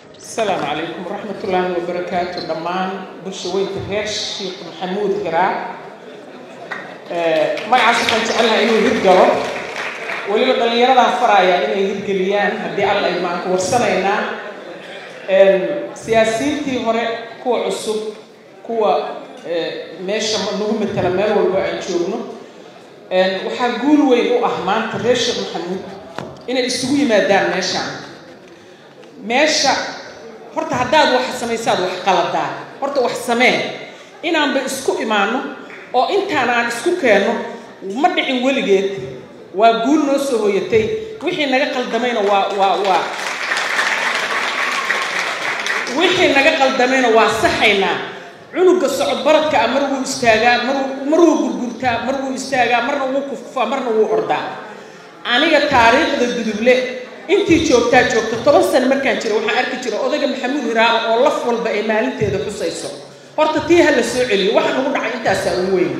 asalaamu calaykum waraxmatullaahi wabarakaatu dhammaan bulsha weynta reer sheekh maxamuud hiraa magacaas waxaan jecelnaha inuu hirgalo weliba dhallinyaradan faraya inay hirgeliyaan haddii alla ay maanku warsanaynaa siyaasiyiintii hore kuwa cusub kuwa meesha nagu matala meel walba aan joogno waxaa guul weyn u ah maanta reer sheekh maxamuud inay isugu yimaadaan meeshaan meesha horta haddaad wax samaysaad wax qaladaa horta wax samee inaanba isku imaano oo intaan aan isku keenno ma dhicin weligeed waa guul noo soo hoyatay wixii naga qaldamayna waa waa waa wixii naga qaldamayna waa saxaynaa cunuga socod baradka ah mar wuu istaagaa mar mar wuu gurgurtaa mar wuu istaagaa marna wuu kufufaa marna wuu ordaa aniga taariikhda guduble intii joogtaa joogta toban sano markaan jira waxaan arki jira odayga maxamuud hiraaba oo laf walba ay maalinteeda xusayso horta tii ha la soo celiyo waxa nagu dhacay intaasaa ugu weyn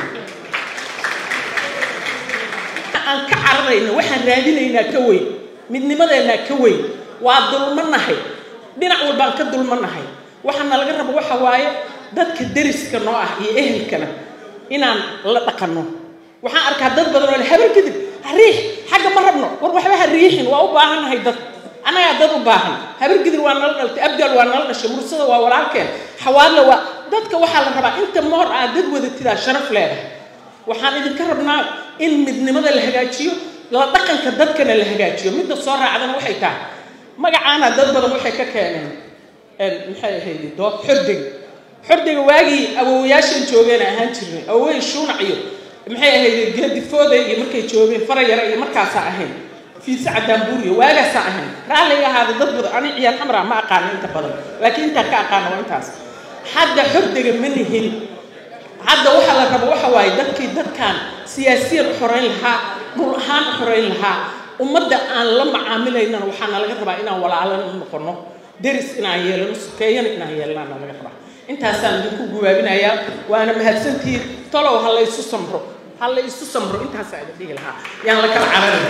aan ka cararayno waxaan raadinaynaa ka weyn midnimadeennaa ka weyn waa dulmanahay dhinac walbaan ka dulmanahay waxaana laga rabo waxa waaye dadka deriska noo ah iyo ehelkana inaan la dhaqanno waxaan arkaa dad badan oo le habar kadib hariix xagga ma rabno war waxba ha riixin waa u baahannahay dad annagaa dad u baahan habargidir waa nala dhaltay abgaal waa nala dhashay mursada waa walaalkeen xawaadle waa dadka waxaa la rabaa inta moor aad dad wadatidaa sharaf leedahay waxaan idinka rabnaa in midnimada la hagaajiyo la dhaqanka dadkana la hagaajiyo midda soo raacdana waxay tahay magacaana dad badan waxay ka keeneen maxay ahayd dood xordega xordega waagii awowayaashan joogeen ahaan jirnay awowey shuunac iyo maxay ahayd geedifooda iyo markay joogeen farayara iyo markaasaa ahayn fiise cadaanbuuriyo waagaasaa ahayn raalliga ahaada dad badan ani ciyaal xamraa ma aqaano inta badan laakiin intaan ka aqaano waa intaas hadda xordega ma nihin hadda waxaa la rabo waxa waaye dadkii dadkan siyaasiyan u xoreyn lahaa dhul ahaan u xoreyn lahaa ummadda aan la macaamilaynana waxaana laga rabaa inaan walaalana noqono deris inaan yeelano sukeeyana inaan yeelanaana laga rabaa intaasaan idinku gubaabinayaa waana mahadsantihiin tolow ha la isu samro ha la isu samro intaasaa idin dhihi lahaa yaan la kala cararin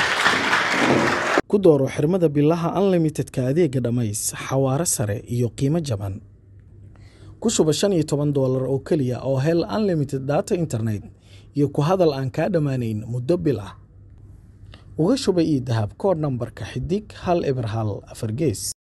ku dooro xirmada bilaha unlimitedka adeega dhammays xawaare sare iyo qiimo jaban ku shuba shan iyo toban doolar oo keliya oo hel unlimited data internet iyo ku hadal aan kaa dhammaanayn muddo bil ah uga shuba ii dahab koodh nambarka xidig hal eber hal afar gees